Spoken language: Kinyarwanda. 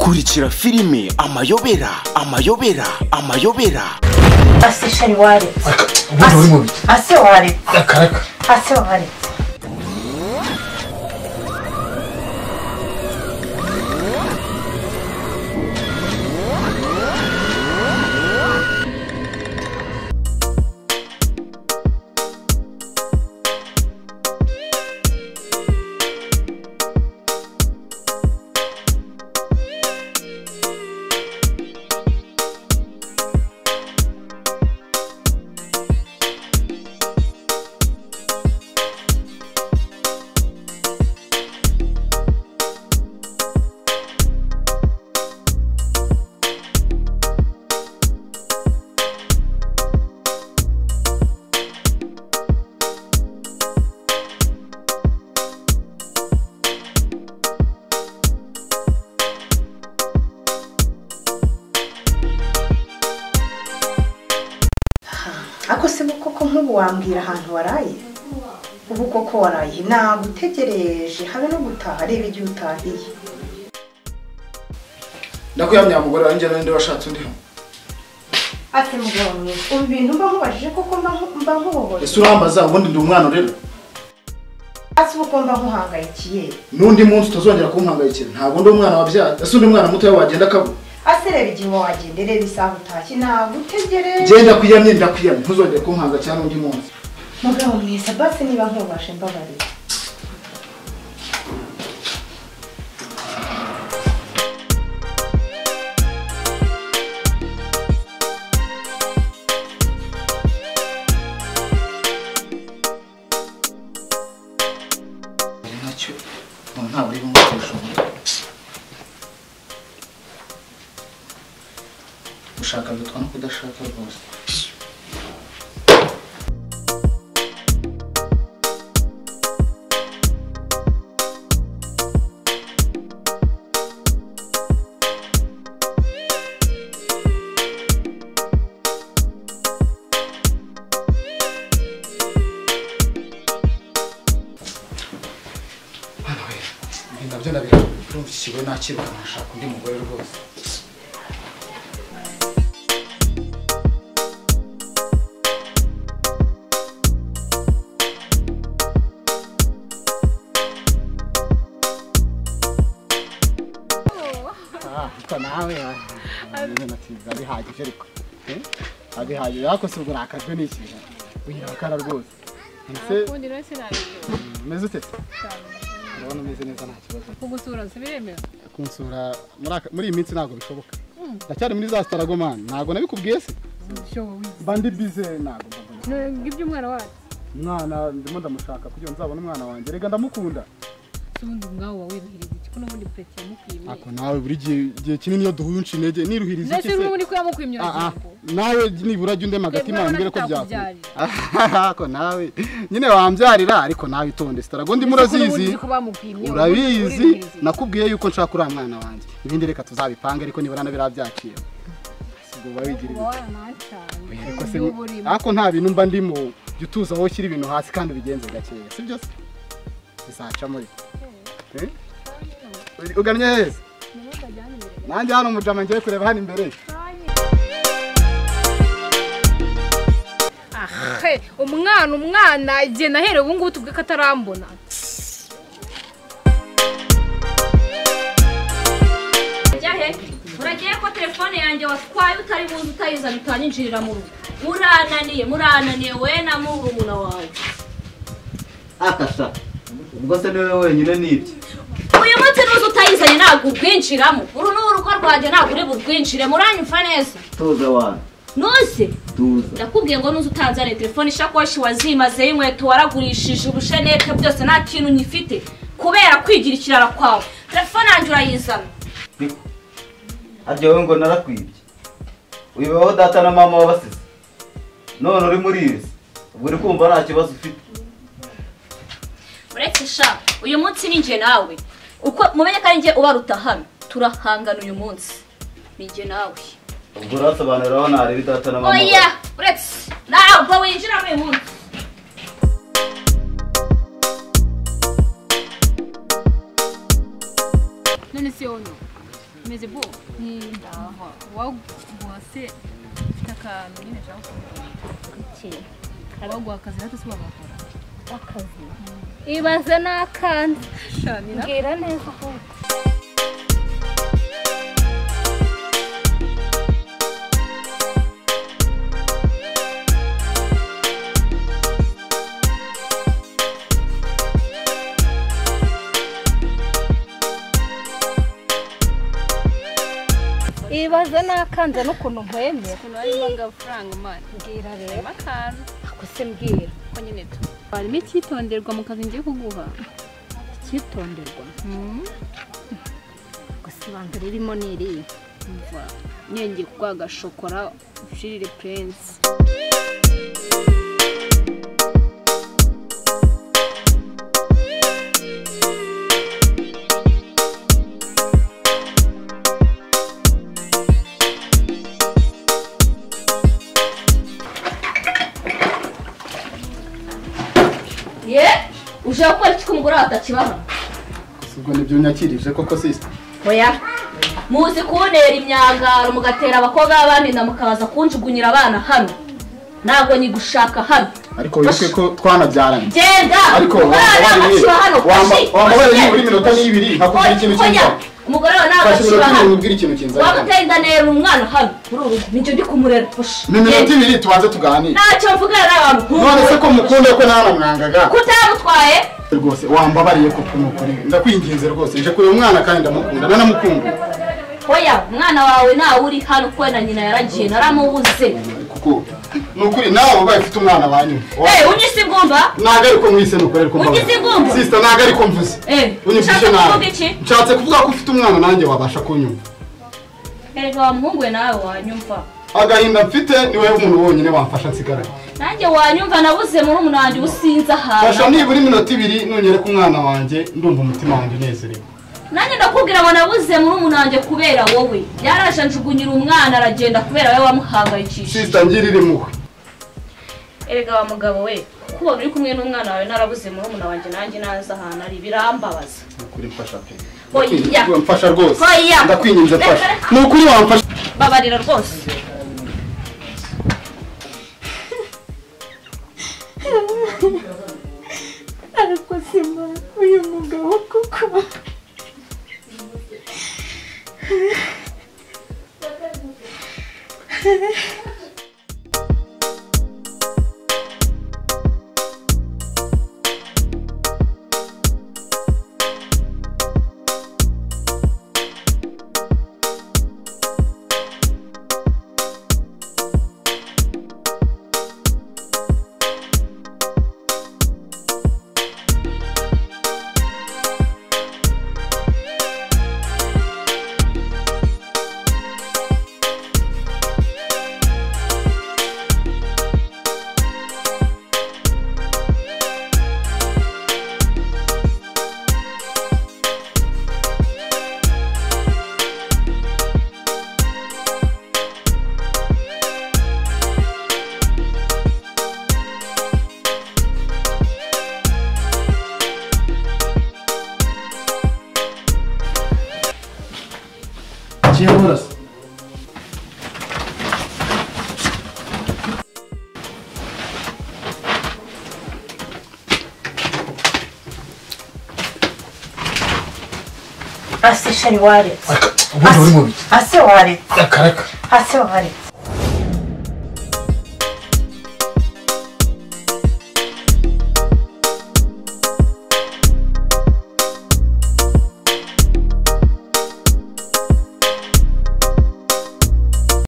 kurikira filime amayobera amayobera amayobera ase shari waretse ubundi uri mubi ase waretse akaraka ase waretse ako se bo koko nk'ubu wambwira ahantu waraye ubu koko waraye nagutegereje habe no gutaha reba igihe utahiye ndakuyamya mugore wanjye ninde washatse undi ate mugabo mwiza ubu bintu mba nkubajije koko mba nku- mba nkubohoye ese urambaza ubundi ndi umwana urera ase ubu ko mba nkuhangayikiye n'undi munsi utazongera kumuhangayikira ntabwo ndi umwana wabyaye ese undi mwana mutoya wagenda akabura ase reba igihe wagenda reba isaha utashye nagutegereje genda kuyamye ndakuyamye ntuzongere kumuhangayikira n'undi munsi mugabo mwiza basi niba nkubashe mbabarira Ni nacyo umuntu ntabwo ari ngombwa kurushinga gushaka bitwa no kudashaka rwose hano we ibi nabyo nabirambye urumva iki kigoye nakiruka nkashaka undi mugore rwose ariko nawe ibintu byiza bihagije ariko eh? Ah, bihagije ariko si ubwo nakajwe n'ikintu ugira abakara rwose ese ubundi rero sinabigira umeze ute ndabona umeze neza nta kibazo kugusura sibiremewe kunsura muri aka- muri iyi minsi ntabwo bishoboka ndacyari muri za staragomani ntabwo nabikubwiye se shobowe mba ndi bize ntabwo mba mbona. ngibyo umwana wacu umwana ndimo ndamushaka kugira ngo nzabone umwana wanjye reka ndamukunda si ubundi ubwawe uba wiruhirije iki ko n'ubundi pureke yamukwimye ako nawe buri gihe igihe kinini iyo duhuye unca intege niruhiriza ndetse iki se n'ubundi ko yamukwimye Ah, ah, uragirango nawe nibura jya undema agatima Yebwe wambwire ko urabona byakubyarira ariko nawe nyine wambyarira ariko nawe itonde sitarago ndimo urazizi urabizi nakubwiye yuko nshaka uriya mwana wanjye ibindi reka tuzabipange ariko nibura nabira byakira ubwo wabigirira ibyo. uba waranacanye Oya, ariko se uburyo burimo ariko nta bintu mba ndimo jya utuza aho ushyira ibintu hasi kandi ubigenze gakeya si byo se bizaca muri Eh? ugannye heza nanjye hano mujama ngiye kureba hano imbere ahe umwana umwana igihe naherewe ubu ngubu tubwe ko atarambona Ujya he uragiye ko telefone yanjye watwaye utari buze utayiza bitanyinjirira mu rugo murananiye murananiye we na murumuna wawe akasha ubwo se niwe wenyine n'ibyo uyu munsi n'uzi utayizanye ntabwo urwinjiramo uru ni urugo rwanjye ntabwo uri burwinjire muranyumva neza tuza wanyu nuzi tuza ndakubwiye ngo nuzi utanzaniye telefone ishakoshi wazimazeho inkweto waragurishije ubushenete byose nta kintu nyifite kubera kwigira ikirara kwawe telefone yanjye urayizana aryowe ngo narakwibye wibaho data na mama wabasize none uri muri ibi se? ubwo uri kumva nta kibazo ufite uretse sha uyu munsi ni njye nawe uko mumenye ko ari njye ubaruta hano turahangana uyu munsi ni njye nawe ubwo urasobanurira aho nareba data na mama oya uretse ntabwo winjira muri uyu munsi none si yono meze bo ni wagwase ufite akantu nyine nshaka kumenya waguha akazi natwe si wagakora akazi ibaze n'akandi shani na mbwira neza ahubwo ibaze n'akanze n'ukuntu mpemera ukuntu harimo agafaranga mani mbwira rero harimo akantu ako se mbwira ko nyine tu harimo icyitonderwa mu kazi ngiye kuguha icyitonderwa gusa ibanga ririmo ni iriya umva nyenge kuguha agashokora ushirire purensi ye ushaka gukora iki ko umugore wawe atakibaha ubwo nibyo unyakirije koko sisita oya muzi kuntera imyangaro mugatera abakobwa b'abandi nda mukaza kunjugunyira abana hano ntabwo nyigushaka hano ariko wibuke ko twanabyaranye genda ariko umwana akiba hano wambaye nibura iminota n'ibiri nkakubwira ikintu oya cy'inzara umugore wawe ntabwo fashe akiba iminota hano n'ibiri ubwira ikintu cy'inzara wamuteye inda nera umwana hano muri uru rugo nicyo ndi kumurera pusha ni iminota ibiri tubanze tuganire ntacyo mvugana n'abantu none se ko mukunda ko nawe mwangaga kutamutwaye rwose wambabariye ko kumukuri ndakwinginze rwose nje kureba umwana kandi ndamukunda nanamukumbuye oya umwana wawe ntawe uri hano kuko na nyina yaragiye naramubuze kuko ni ukuri nawe ubaye ufite umwana wanyu eee unyise igomba ntabwo ariko mwise nukorera ko Ugize igumba? sisita ntabwo ariko mvuze Eh, unyumvise ushaka nabi kuvuga iki? nshatse kuvuga ko ufite umwana nanjye wabasha kunyumva erega wa muhungu we nawe wanyumva agahinda mfite ni wowe umuntu wonyine wamfasha nsigara nanjye wanyumva nabuze muri umunange usinze ahantu fasha nibura iminota ibiri nonyereka umwana wanjye ndumva umutima wanjye unezerewe nanjye ndakubwira ngo nabuze muri umunange kubera wowe yaraje anjugunyira umwana aragenda kubera wowe wamuhangayikishije sisita ngirira impuhwe erega wa mugabo we kubona uri kumwe n'umwana wawe narabuze muri umuna wanjye nanjye naza ahantu ari birambabaza ni ukuri mfasha pe oya mfasha rwose Oya. ndakwinginze mfasha ni ukuri wamfasha babarira rwose ariko sima uyu mugabo kuko kiyabura se ase shari waretse ubundi uri mubi ase waretse akaraka ase waretse